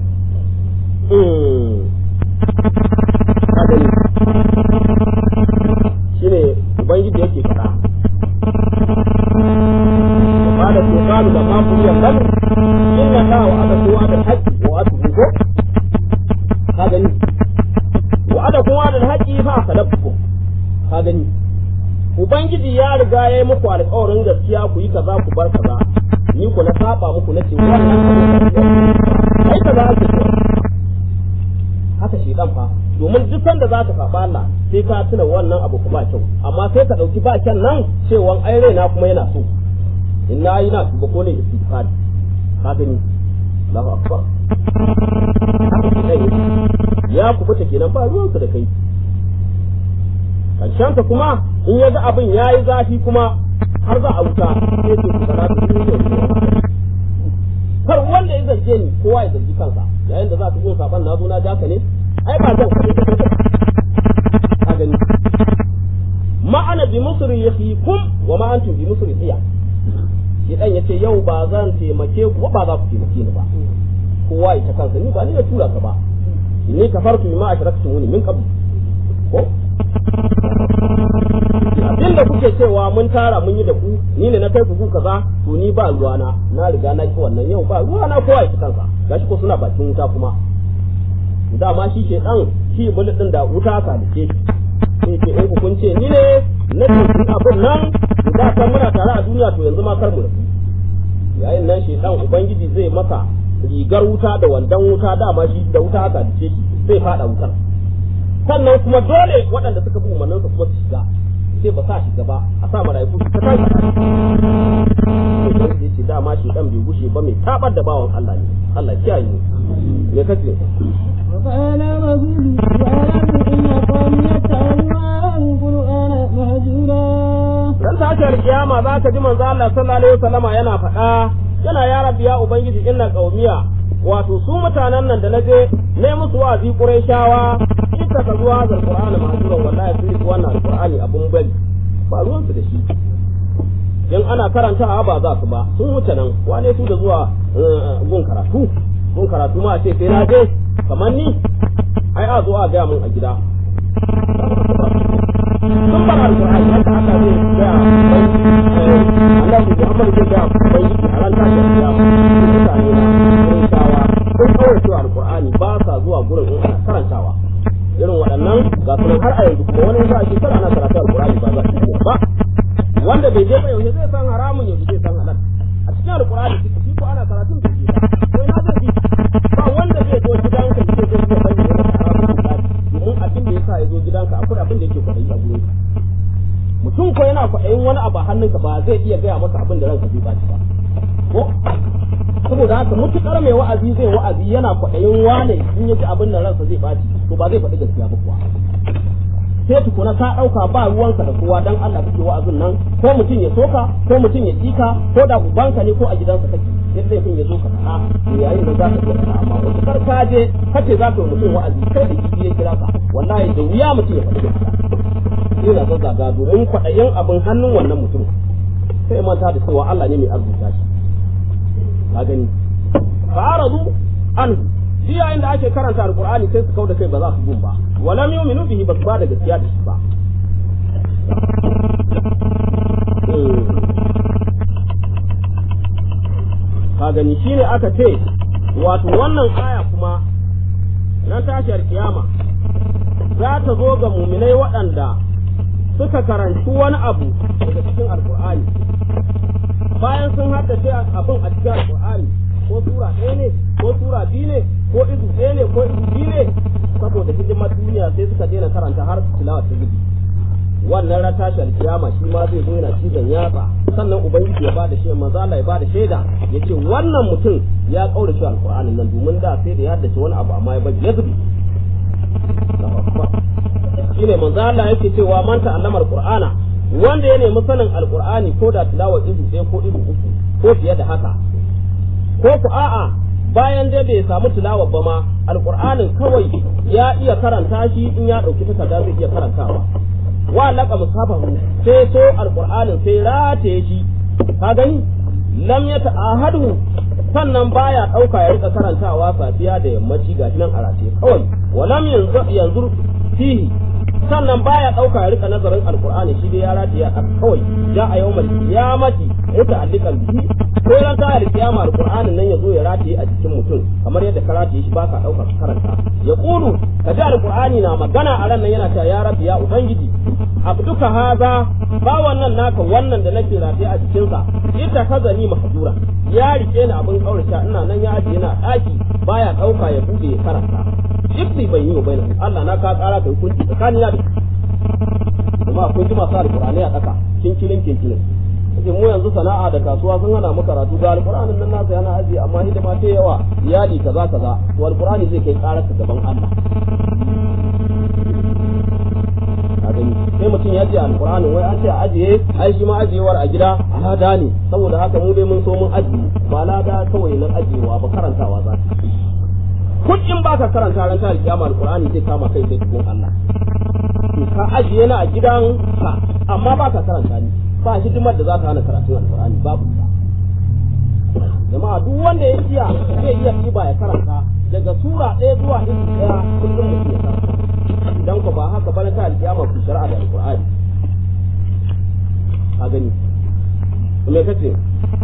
ka gani shine ubangiji yake faɗa قال سبحانه لما قضي الأمر إن الله وعدكم وعد الحق وعدته هذا وعدكم وعد الحق فأخلفتكم هذا Ubangiji ya riga ya yi muku alkawarin gaskiya ku yi kaza ku bar kaza ni ku na saba muku na ce wannan ai kaza ake so haka shi dan fa domin duk sanda za ka saba Allah sai ka tuna wannan abu ku ba kyau amma sai ka dauki ba kyan nan cewa ai raina kuma yana so in na yi na tuba ko ne istighfar ka gani Allahu akbar ya kubuta kenan ba ruwansa da kai karshensa kuma in ya ga abin ya yi zafi kuma har za a wuta sai ce ku fara kar wanda ya zarge ni kowa ya zargi kansa yayin da za ka gun saban na zo na jaka ne ai ba zan kare ka ka gani ma ana bi musri yakhikum wa ma antum bi musri iya shi dan yace yau ba zan taimake ku ba za ku taimake ni ba kowa ya ta kansa ni ba ni na tura ka ba inni kafartu bima ashraktumuni min qabl ko abin da kuke cewa mun tara mun yi da ku ni ne na kai ku kaza to ni ba ruwana na riga na ki wannan yau ba ruwana kowa ya kansa gashi ko suna bakin wuta kuma dama shi ke dan shi bullet din da wuta ka dace sai ke in kun ce ni ne na ce abin nan da kan muna tare a duniya to yanzu ma kar mu rabu yayin nan shi dan ubangiji zai maka rigar wuta da wandan wuta dama shi da wuta haka dace shi zai fada wutar sannan kuma dole waɗanda suka bi umarninsa kuma su shiga sai ba sa shiga ba a sa mala'iku su ta tashi sai da yace dama shi dan bai gushe ba mai tabar da bawan Allah ne Allah kiyaye mu me kace وقال رسول وأعلم إن قومي اتخذوا هذا القرآن مهجورا dan tashar kiyama za ka ji manzo Allah sallallahu alaihi wasallama yana faɗa yana ya rabbi ya ubangiji inna qaumiya wato su mutanen nan da naje ne musu wa'azi qurayshawa ita ka zuwa da alqur'ani mahjura wallahi sai wannan alqur'ani abun bari ba ruwan su da shi in ana karantawa ba za su ba sun wuce nan wane su da zuwa gun karatu gun karatu ma ce sai na je kamar ni ai a zo a gaya mun a gida sun ba alqur'ani haka aka zai gaya bai Allah ya Muhammad zai gaya bai a ran tashin kiyama mutane na karantawa sun kawai cewa alqur'ani ba sa zuwa gurin in ana karantawa irin waɗannan ga sunan har a yanzu kuma wani za a shekara ana karatu alqur'ani ba za su ba wanda bai je ba yaushe zai san haramun yaushe zai san halal a cikin alqur'ani shi ko ana karatun da shi ko ina zai ba wanda zai zo gidanka ya ce zai bayyana haramun da domin abin da yasa ya zo gidanka akwai abin da yake kwaɗayi a gurin mutum ko yana kwaɗayin wani abu a hannunka ba zai iya gaya masa abin da ranka zai baci ba ko saboda haka mutukar mai wa'azi zai wa'azi yana kwaɗayin wane in ya ji abin da ransa zai baci to ba zai faɗi gaskiya ba kuwa sai tukuna ka ɗauka ba ruwanka da kowa dan Allah kake wa'azin nan ko mutum ya soka ko mutum ya tsika ko da ubanka ne ko a gidansa kake sai laifin ya zo ka faɗa to yayin da za ka iya faɗa amma wasu kar ka je kace za ka yi mutum wa'azi kai da kifi ya kira ka wallahi da wuya mutum ya faɗi gaskiya yana zazzaga domin kwaɗayin abin hannun wannan mutum sai manta da cewa Allah ne mai arzuta shi ka gani fa'aradu an shi yayin da ake karanta alqur'ani sai su kauda kai ba za su gun ba walam yu'minu bihi ba su ba da gaskiya da shi ba ka gani shine aka ce wato wannan aya kuma na tashiyar kiyama za ta zo ga muminai waɗanda suka karanci wani abu daga cikin alkur'ani bayan sun haddace abin a cikin alkur'ani ko sura ɗaya ne ko sura biyu ne ko izu ɗaya ne ko izu biyu ne saboda hidimar duniya sai suka daina karanta har tilawa ta gudu wannan ran tashi alkiyama shi ma zai zo yana cizon yatsa sannan ubangiji ya bada shaida manzo Allah ya bada shaida yace wannan mutum ya kaura shi alqur'anin nan domin da sai da ya haddace wani abu amma ya bari ya zubi shine manzo Allah yake cewa man ta'allama alqur'ana wanda ya nemi sanin alqur'ani ko da tilawa izu ɗaya ko izu uku ko fiye da haka ko ku a'a bayan dai bai samu tilawa ba ma alqur'anin kawai ya iya karanta shi in ya dauki takarda zai iya karantawa wa laka musafahu sai so alqur'anin sai rataye shi ka gani lam ya ta'ahadu sannan baya dauka ya rika karantawa safiya da yammaci gashi nan a rataye kawai walam yanzu yanzu fihi sannan baya dauka ya rika nazarin alqur'ani shi dai ya rataye a kawai ja a yawmal qiyamati muta'alliqan bihi ko ran ta alkiyama alqur'anin nan yazo ya rataye a jikin mutum kamar yadda ka rataye shi baka dauka ka karanta ya qulu ka ji alqur'ani na magana a ran nan yana cewa ya rabbi ya ubangiji abduka haza ba wannan naka wannan da nake rataye a jikinsa ita kaza ni mahjura ya rike ni abin kaurace ina nan ya ajiye na daki baya dauka ya bude ya karanta ibti bai yi bai Allah na ka kara kai kunci tsakani na kuma akwai ji masu alqur'ani a daka kinkilin kinkilin kace mu yanzu sana'a da kasuwa sun hana mu karatu ga alqur'anin nan nasa yana aji amma hidima ta yawa iyali kaza kaza to alqur'ani zai kai karar ka gaban Allah gani sai mutum ya ce alqur'ani wai an ce a ajiye ai shi ma ajiyewar a gida lada ne saboda haka mu dai mun so mun ajiye ba lada kawai nan ajiyewa ba karantawa za ka kullum ba ka karanta ran ta kiyama alqur'ani zai kama kai sai cikin Allah to ka ajiye na a gidan ka amma ba ka karanta ni ba hidimar da za ta hana karatun alqur'ani babu ta jama'a duk wanda ya iya zai iya ɗiba ya karanta daga sura ɗaya zuwa izu ɗaya kullum mutum ya karanta idan ku ba haka ba na ta alkiyama ku shari'a da alqur'ani ka gani me kace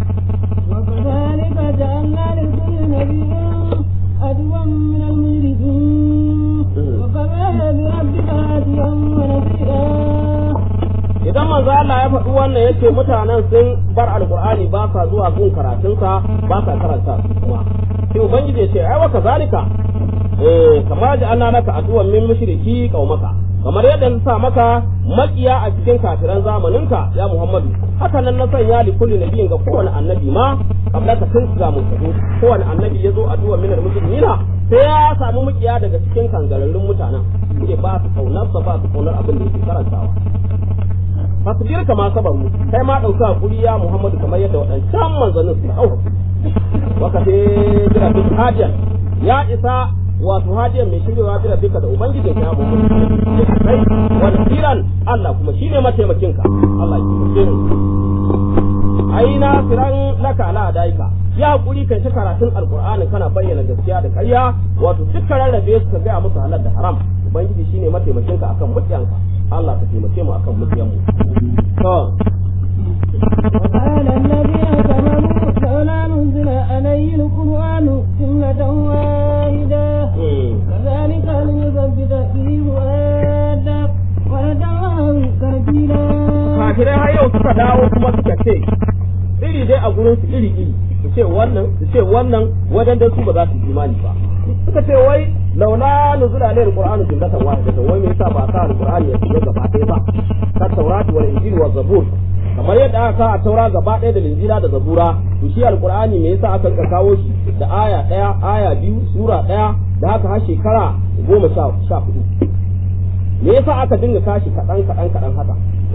وكذلك جعلنا لكل نبي عدوا من المجرمين وكفى بربك هاديا ونصيرا idan manzo Allah ya faɗi wannan yace mutanen sun bar alqur'ani ba sa zuwa gun karatunsa ba sa karanta kuma sai ubangiji ya ce ai wa kazalika eh kamar da Allah naka addu'an min mushriki qaumaka kamar yadda na sa maka makiya a cikin kafiran zamaninka ya Muhammadu haka nan na sanya li kulli nabiyin ga kowane annabi ma kabla ka tun ga mu kowane annabi ya zo addu'a min al-muslimina sai ya samu makiya daga cikin kangararrun mutanen ke ba su kaunar ba su kaunar abin da yake karantawa fasbir kama sabaru kai ma dauka hakuri ya Muhammadu kamar yadda waɗancan manzannin su dauka waka sai jira bin hadiyan ya isa wato hadiyan mai shiryawa bi rabbika da ubangijin ka ya Muhammadu kai wa nasiran Allah kuma shine mataimakin ka Allah ya kiyaye mu ai na firan laka ala daika ya hakuri kai ta karatun alqur'ani kana bayyana gaskiya da ƙarya wato dukkan rarrabe su ka gaya musu halal da haram ubangiji shine mataimakin ka akan mutiyanka Allah ka taimake mu akan mutiyan mu to وقال الذين كفروا لولا نزل عليه القرآن جملة واحدة كذلك لنثبت به فؤادك ونجعله ترتيلا kafirai har yau suka dawo kuma suka ce iri dai a gurin su iri iri su ce wannan su ce wannan wadan su ba za su yi imani ba suka ce wai laula nuzula alayhi alqur'anu jumlatan wahidatan wai me yasa ba sa alqur'ani ya shiga gaba ɗaya ba ka taurati wal injil wa zabur kamar yadda aka a taura gaba ɗaya da linjila da zabura to shi alqur'ani me yasa aka kawo shi da aya ɗaya aya biyu sura ɗaya da haka har shekara goma sha sha hudu me yasa aka dinga kashi kaɗan kaɗan kaɗan haka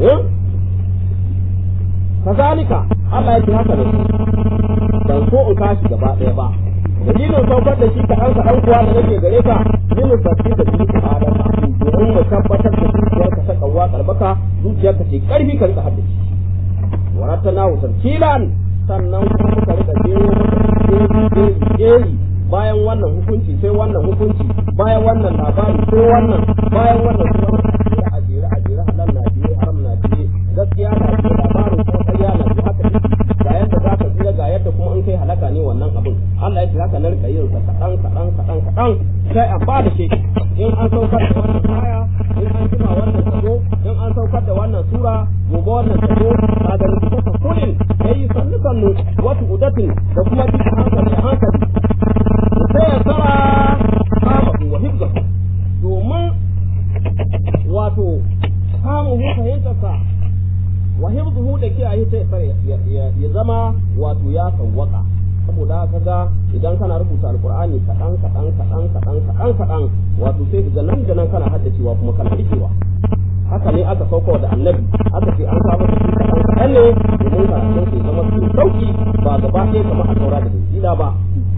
kazalika Allah ya ce haka da ban so in kashi gaba ɗaya ba dalilin saukar da shi kaɗan kaɗan kuwa da nake gare ka yin sabbi da biyu adama domin mu tabbatar da zuciyarka ta kawwa karbaka zuciyarka ce karfi ka rika haddace waratana tarkilan sannan kuma muka rika jero maka jeri bayan wannan hukunci sai wannan hukunci bayan wannan labari sai wannan bayan wannan kuma a jere a jere halal na biye haram na biye gaskiya na biye labarin kuma ƙarya na biye haka ne ga yadda za ka tsira ga yadda kuma in kai halaka ne wannan abin Allah ya ce haka nan ka yin sa kaɗan kaɗan kaɗan kaɗan sai a ba da shi in an saukar da wannan aya in an jima wannan sabo in an saukar da wannan sura gobe wannan sabo ka ga rubuta kullin yayi sannu sannu wata udatin da kuma duka hankali hankali sai ya tsara kama wa hibza domin wato samun fahimtarsa wa hibzuhu da kiyaye sai ya zama wato ya sawwaka saboda haka ga idan kana rubuta alqur'ani kadan kadan kadan kadan kadan kadan wato sai ga nan da nan kana haddacewa kuma kana rikewa haka ne aka sauko da annabi aka ce an samu shi kadan kadan ne domin karatun sai zama su sauki ba gaba ɗaya kamar a saura da injila ba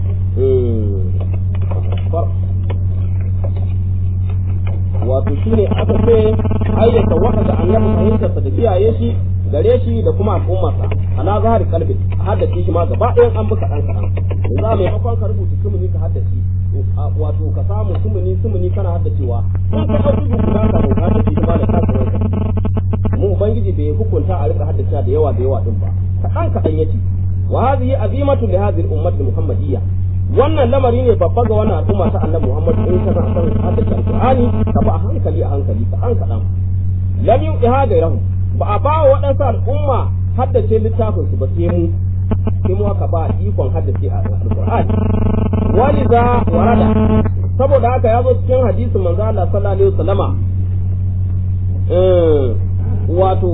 wato shine aka ce ayyata waka da annabi fahimtarsa da kiyaye shi gare shi da kuma al'ummarsa ala zahari kalbi haddace shi ma gaba ɗayan an bi kaɗan kaɗan za mai makon ka rubuta sumuni ka haddace wato ka samu sumuni sumuni kana haddacewa in ka ɗauki guda ka bauta haddace shi ma da kasuwar ka mu ubangiji bai hukunta a rika haddace da yawa da yawa din ba kaɗan kaɗan yace wa hadhihi azimatu li hadhihi al-ummati muhammadiyya wannan lamari ne babba ga wannan al'umma ta annabi Muhammad in kana son haddace alqur'ani ka ba a hankali a hankali kaɗan kaɗan lam yu'iha gairahum ba a bawa waɗansu al'umma haddace littafin su ba sai mu sai mu aka ba ikon haddace alqur'ani waliza warada saboda haka ya zo cikin hadisin manzo Allah sallallahu alaihi wasallama wato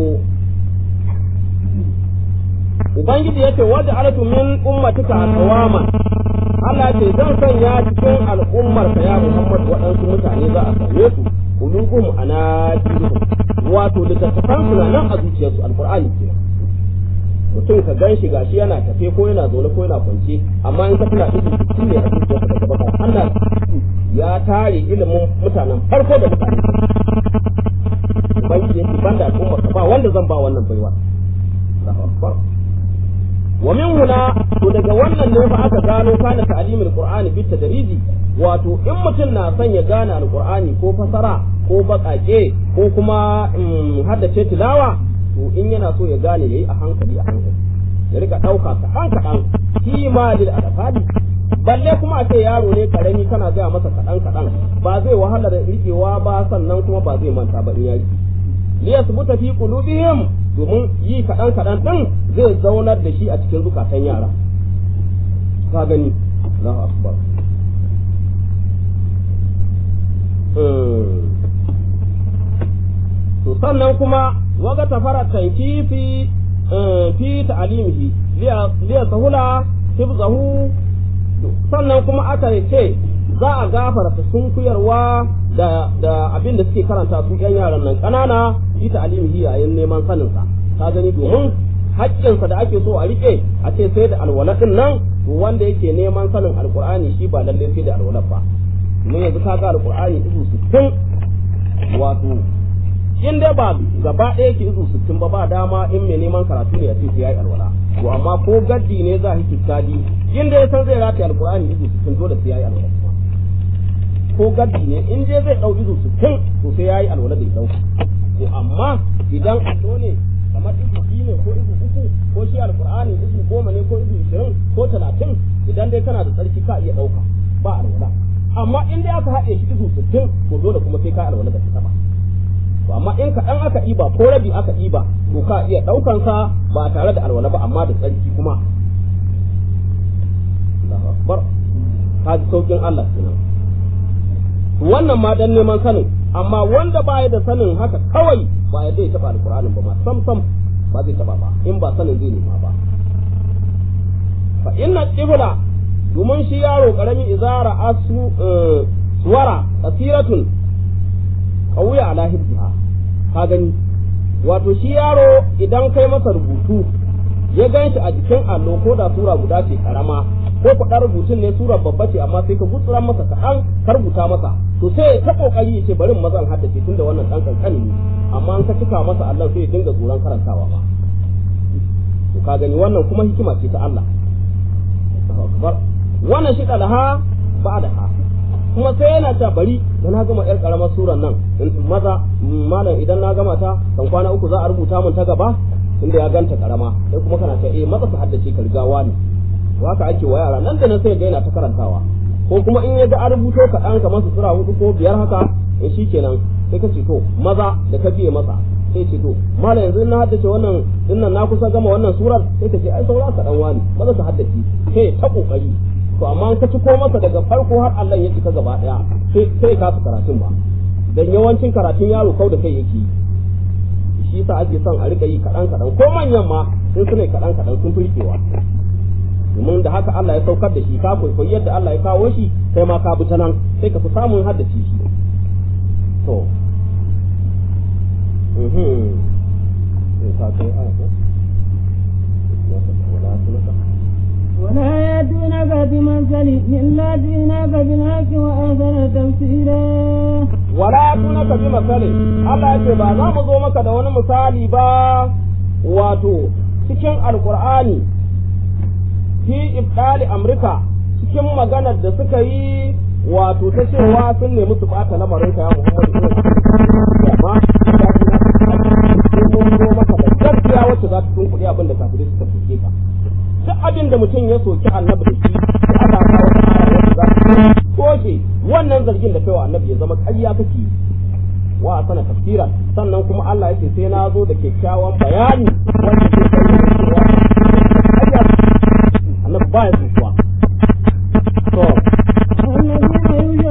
ubangiji yace waja'altu min ummatika aqwaman Allah ce zan sanya cikin al'ummar ka ya Muhammad waɗansu mutane za a same su qulubuhum anatiruhum wato littattafan su nan a zuciyarsu alqur'ani kenan mutum ka gan shi gashi yana tafe ko yana zaune ko yana kwance amma in ka tuna ido shi ne a zuciyarsa daga baka Allah ya tare ilimin mutanen farko da mutane ubangiji yake banda al'ummar ka ba wanda zan ba wannan baiwa Allahu akbar wa min huna to daga wannan ne fa aka gano kana ta'limul qur'ani bit tadriji wato in mutum na son ya gane alqur'ani ko fasara ko bakake ko kuma haddace tilawa to in yana so ya gane yayi a hankali a hankali ya rika dauka kaɗan kaɗan kima lil adafadi balle kuma a ce yaro ne karami kana gaya masa kaɗan kaɗan ba zai wahala da rikewa ba sannan kuma ba zai manta ba in ya rike liyasbuta fi qulubihim domin yi kaɗan kaɗan ɗin zai zaunar da shi a cikin zukatan yara ka gani Allahu akbar to sannan kuma waga tafara tanki fi fi ta'alimihi liya sahula hifzahu sannan kuma aka ce za a gafarta sunkuyarwa da da abin da suke karanta su yan yaran nan ƙanana fi ta'alimihi yayin neman sanin sa ka gani domin haƙƙinsa da ake so a rike a ce sai da alwala din nan to wanda yake neman sanin alqur'ani shi ba lalle sai da alwala ba mun yanzu ka ga alqur'ani izu 60 wato in dai ba gaba ɗaya yake izu 60 ba ba dama in mai neman karatu ne ya ce sai yayi alwala to amma ko gaddi ne za a kikkadi in dai san zai rataye alqur'ani izu 60 dole sai yayi alwala ko gaddi ne in dai zai dau izu 60 to sai yayi alwala da ya dauka to amma idan allo ne kamar izu biyu ne ko izu uku ko shi alqur'ani izu goma ne ko izu ishirin ko talatin idan dai kana da tsarki ka iya ɗauka ba alwala amma in dai aka haɗe shi izu sittin to dole kuma sai ka alwala da ta ba to amma in kaɗan aka ɗiba ko rabi aka ɗiba to ka iya ɗaukan sa ba tare da alwala ba amma da tsarki kuma Allahu akbar ka ji saukin Allah kenan wannan ma dan neman sanin amma wanda baya da sanin haka kawai ba ya zai taba alqur'anin ba ma sam sam ba zai taba ba in ba sanin zai nema ba fa inna qibla domin shi yaro karami izara asu suwara kasiratun qawya ala hibha ka gani wato shi yaro idan kai masa rubutu ya gan shi a jikin allo ko da sura guda ce karama ko kuɗa rubutun ne sura babba ce amma sai ka gutsura masa kaɗan ka rubuta masa to sai ta kokari ya ce bari mazan haddace tun da wannan ɗan kankani ne amma an ka cika masa allon sai ya dinga tsoron karantawa ba to ka gani wannan kuma hikima ce ta Allah wannan shi ɗalaha ba da ha kuma sai yana ta bari da na gama yar karamar suran nan maza malam idan na gama ta kan kwana uku za a rubuta mun ta gaba inda ya ganta karama sai kuma kana ta eh maza su haddace ka rigawa ne haka ake wa yara nan da nan sai ga yana ta karantawa ko kuma in ya ga a rubuto ka dan kamar su sura hudu ko biyar haka eh shikenan sai ka ce to maza da ka biye masa sai ce to malam yanzu na haddace wannan dinnan na kusa gama wannan surar sai ka ce ai saura ka dan wani maza su haddace sai ta kokari to amma ka ci ko masa daga farko har Allah ya cika gaba daya sai sai ka karatun ba dan yawancin karatun yaro kau da kai yake shi yasa ake son a rika yi kadan kadan ko manyan ma sun sune kadan kadan sun firkewa domin da haka Allah ya saukar da shi ka kwaikwayi yadda Allah ya kawo shi kai ma ka bi ta nan sai ka fi samun haddace shi to mhm ka kai aya ko ولا يأتونك بمثل إلا جئناك بالحق وأحسن تفسيرا wala tunaka bi misali Allah yake ba za mu zo maka da wani misali ba wato cikin alqur'ani fi ibdali amrika cikin maganar da suka yi wato ta cewa sun nemi su bata lamarin ka ya Muhammadu amma mun zo maka da gaskiya wacce za ta tunkuɗe abin da kafirai suka fuske ka duk abin da mutum ya soki annabi da shi sai aka kawo wata aya wacce za ta soke wannan zargin da kai wa annabi ya zama ƙarya kake wa sana tafsira sannan kuma Allah yake sai na zo da kyakkyawan bayani wanda ke bayyana cewa annabi ba ya tsuwa to الذين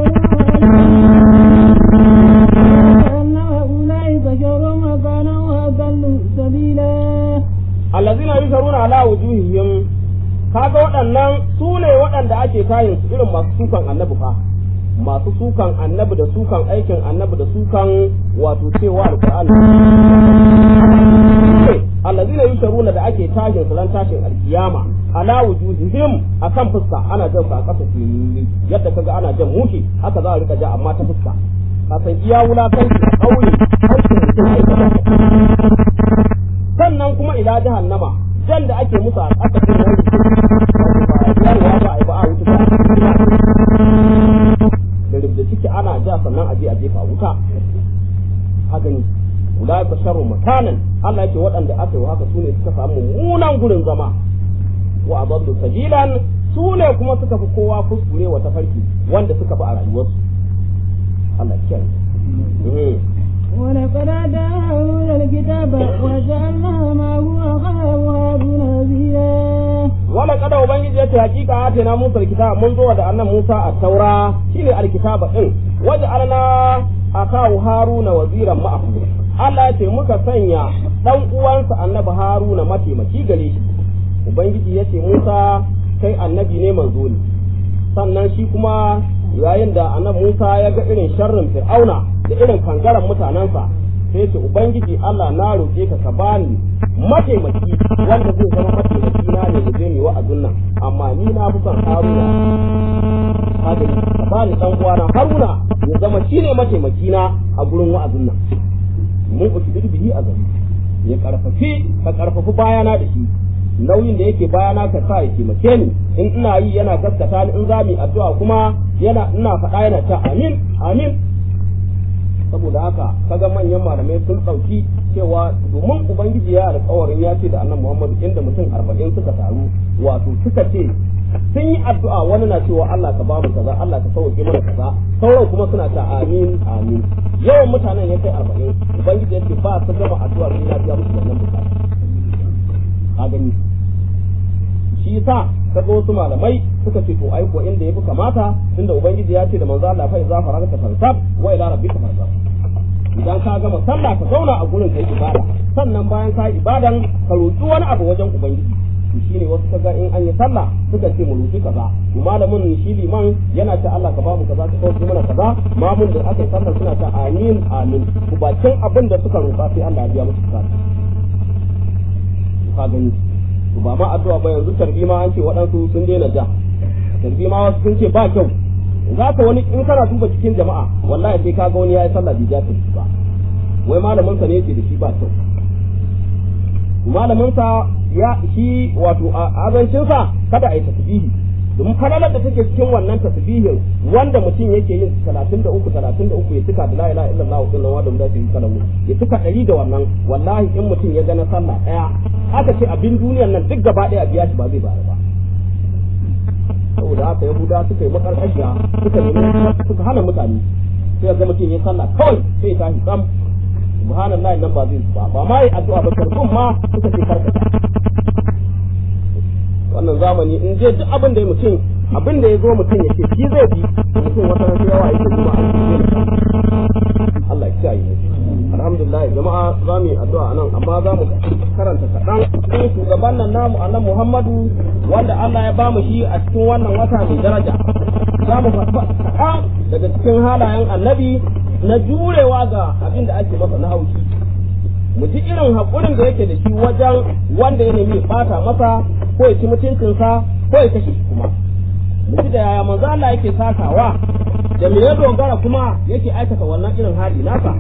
يجرون أولئك شر مكانا وأضل سبيلا allazina yusharuna ala wujuhihim kaga waɗannan su ne waɗanda ake kayin su irin masu sukan annabi fa masu sukan annabi da sukan aikin annabi da sukan wato cewa alqur'ani allazina yusharuna da ake tashin su ran tashin alkiyama ala wujuhihim akan fuska ana jan su a ƙasa fili yadda kaga ana jan mushi haka za a rika ja amma ta fuska ka san iya wulakanci a ƙauye aikin mutum aikata sannan kuma ila jahannama jan da ake musu a ƙasa din nan yarwa ba ai ba a wuta da rubda ciki ana ja sannan a je a jefa wuta a gani ulai ka sharru makanan Allah yake waɗanda aka yi haka sune suka samu mummunan gurin zama wa adallu sabilan sune kuma suka fi kowa kuskure wa tafarki wanda suka fi a rayuwarsu Allah ya kiyaye ولقد آتاه الكتاب وجعلنا معه أخاه هارون نذيرا wala kada ubangiji ya ce hakika ate na musa alkitab mun zo da annan musa a taura shine alkitaba din waje alna akahu haruna waziran ma'ahu Allah ya ce muka sanya dan uwansa annabi haruna mataimaki gare shi ubangiji ya ce musa kai annabi ne manzo ne sannan shi kuma yayin da annabi musa ya ga irin sharrin fir'auna da irin kangaren mutanensa sai ce ubangiji Allah na roƙe ka ka bani mataimaki wanda zai zama mataimaki na ne da zai yi wa'azin nan amma ni na fi son Haruna kaga ka bani dan uwana Haruna ya zama shine mataimaki na a gurin wa'azin nan mun ku shi bihi a gari ya karfafi ka karfafi bayana da shi nauyin da yake bayana ka sa ya taimake ni in ina yi yana gaskata ni in za mu yi addu'a kuma yana ina faɗa yana ta amin amin saboda haka kaga manyan malamai sun ɗauki cewa domin ubangiji ya alƙawarin ya ce da annan muhammadu inda mutum arba'in suka taru wato suka ce sun yi addu'a wani na cewa Allah ka bamu kaza Allah ka sauke mana kaza sauran kuma suna ta amin amin yawan mutanen ya kai arba'in ubangiji ya ce ba su gama addu'a sai na biya musu wannan bukata ka gani shi yasa kaga wasu malamai suka ce to ai ko inda yafi kamata tunda ubangiji ya ce da manzo Allah fa iza faragta fansab wa ila rabbika fansab idan ka gama sallah ka zauna a gurin kai ibada sannan bayan ka ibadan ka roki wani abu wajen ubangiji to shine wasu kaga in an yi sallah suka ce mu roki kaza to malamin shi liman yana ta Allah ka ba mu kaza ka kauce mana kaza mamun da aka yi sallah suna ta amin amin ku bakin abin da suka roƙa sai Allah ya biya musu bukata ka gani to ba ma addu'a ba yanzu tarbi ma an ce waɗansu sun daina ja tarbi ma wasu sun ce ba kyau za ka wani in kana duba cikin jama'a wallahi sai ka ga wani ya yi sallah bai ja tarbi ba wai malamin sa ne yake da shi ba kyau malamin sa ya shi wato azancin sa kada a yi tasbihi domin falalar da take cikin wannan tasbihin wanda mutum yake yin 33 33 ya tuka da la ilaha illallah wa sallallahu alaihi wa sallam ya tuka dari da wannan wallahi in mutum ya ga na sallah daya aka ce abin duniyar nan duk gaba daya biya shi ba zai bayar ba saboda haka yahuda suka yi makarkashiya suka nemi suka hana mutane sai ga mutum ya sallah kawai sai ta shi sam subhanallahi nan ba zai ba ba ma yi addu'a ba karbun ma suka ce karkata wannan zamani in je duk abin da mutum abin da ya zo mutum ya ce shi zai bi mutum wata ran yawa yake kuma a cikin Allah ya kiyaye alhamdulillah jama'a za mu yi addu'a nan amma za mu karanta kaɗan cikin shugaban nan namu annabi Muhammadu wanda Allah ya bamu shi a cikin wannan wata mai daraja za mu faɗa kaɗan daga cikin halayen annabi na jurewa ga abin da ake masa na haushi mu ji irin haƙurin da yake da shi wajen wanda ya nemi ɓata masa ko ya ci mutuncinsa ko ya kashe shi kuma mu ji da yaya manzo Allah yake sakawa da me ya dogara kuma yake aikata wannan irin hali nasa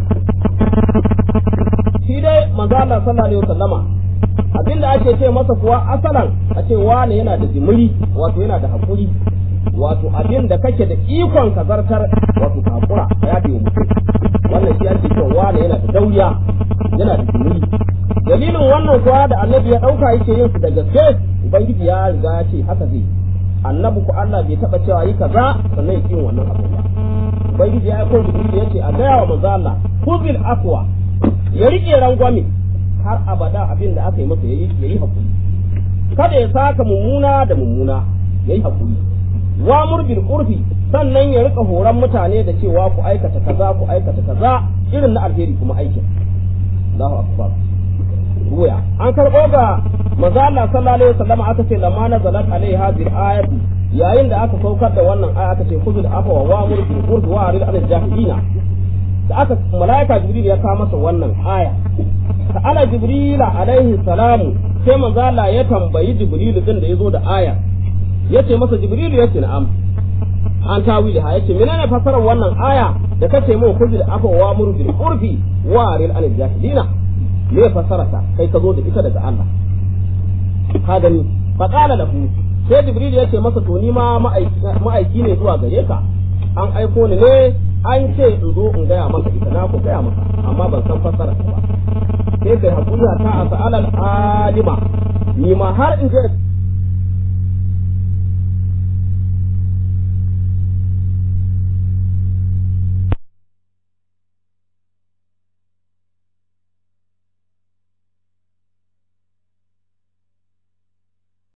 shi dai manzo Allah sallallahu alaihi wasallama abinda ake ce masa kuwa asalan a ce wane yana da jimiri wato yana da hakuri wato abin da kake da ikon ka zartar wato kakura a yafe mutum wannan shi ake cewa wane yana da dauriya yana da jimiri dalilin wannan kuwa da annabi ya dauka yake yin su da gaske ubangiji ya riga ya ce haka zai annabi ku Allah bai taba cewa yi kaza sannan ya yin wannan abu ba ubangiji ya aiko jibril ya ce a gaya wa manzo Allah kuzil afwa ya rike rangwame har abada abin da aka yi masa yayi yayi hakuri kada ya saka mummuna da mummuna yayi hakuri wa murbil urfi sannan ya rika horon mutane da cewa ku aikata kaza ku aikata kaza irin na alheri kuma aikin Allahu akbar ruya an karɓo ga maza Allah sallallahu alaihi wasallam aka ce lamma nazalat alaihi hadhihi ayatu yayin da aka saukar da wannan aya aka ce khudul afwa wa wa'mur bil urfi wa arid anil jahilina da aka malaika jibril ya kawo masa wannan aya ta'ala jibril alaihi salamu sai manzo Allah ya tambayi jibril din da yazo da aya yace masa jibril yace na'am an tawili ha yace menene fasarar wannan aya da kace mu khudul afwa wa wa'mur bil urfi wa arid anil jahilina me fasarata kai ka zo da ita daga Allah ka gani fa qala lahu sai jibril ya ce masa to ni ma ma'aiki ne zuwa gare ka an aiko ni ne an ce in zo in gaya maka ita na ku gaya maka amma ban san fasara ba sai kai hakuri ta a sa'alal alima ni ma har in je